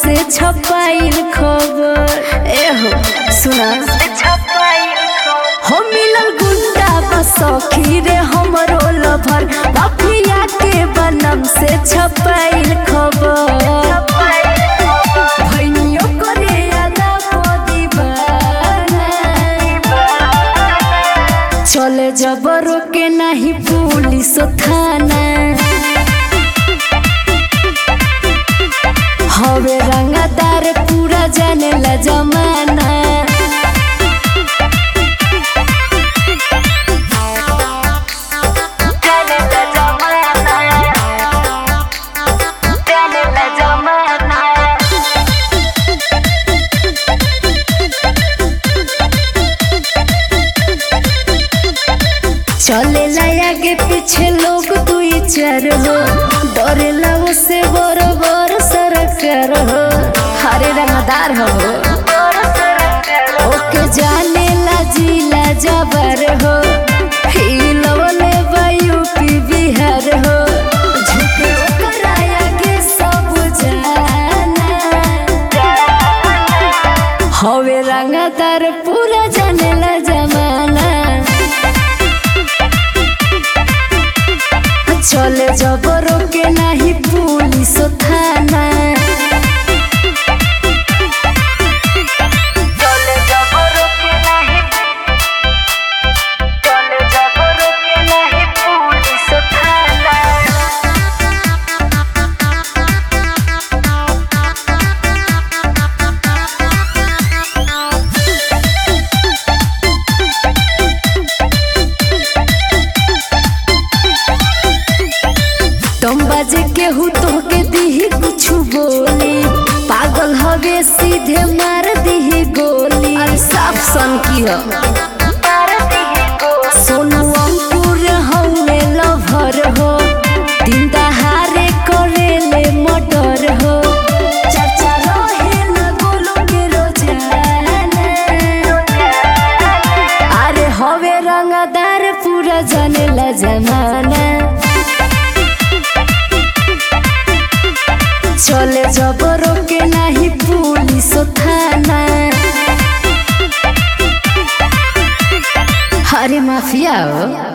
से छपाइल खबर एहो सुना हो मिलल गुंडा बसखी रे हमरो लभर माफिया के बनम से छपाइल खबर भैनियो करे आदा दीवाना चले जबरो के नहीं पुलिस थाना हवे रंगदार पूरा जाने ला जमाना जाने ला जमाना जाने ला जमाना चले आगे पीछे लोग दुई चार हो डरेला से बड़ बड़ सरकार हो हरे रंगदार हो ओके जाने ला जिला जबर हो हिलवले बा यूपी बिहार हो झुके ओकर आगे सब जाना हवे रंगदार पूरा जानेला जमाना चले जबरों के नहीं पुलिस थाना चले जबरों के नहीं चले जबरों के नहीं पुलिस थाना तुम बाजे के हु तो के दीही कुछ बोली पागल हवे सीधे मार दीही गोली अरे साफ सन की हो सोनू अंकुर हौले लभर हो दिन दहारे करेले मटर हो चर्चा रहे न गोलू के रोजाना अरे हवे रंगदार पूरा जानेला जमाना चले जबरों के नहीं पुलिस थाना हरे माफिया हो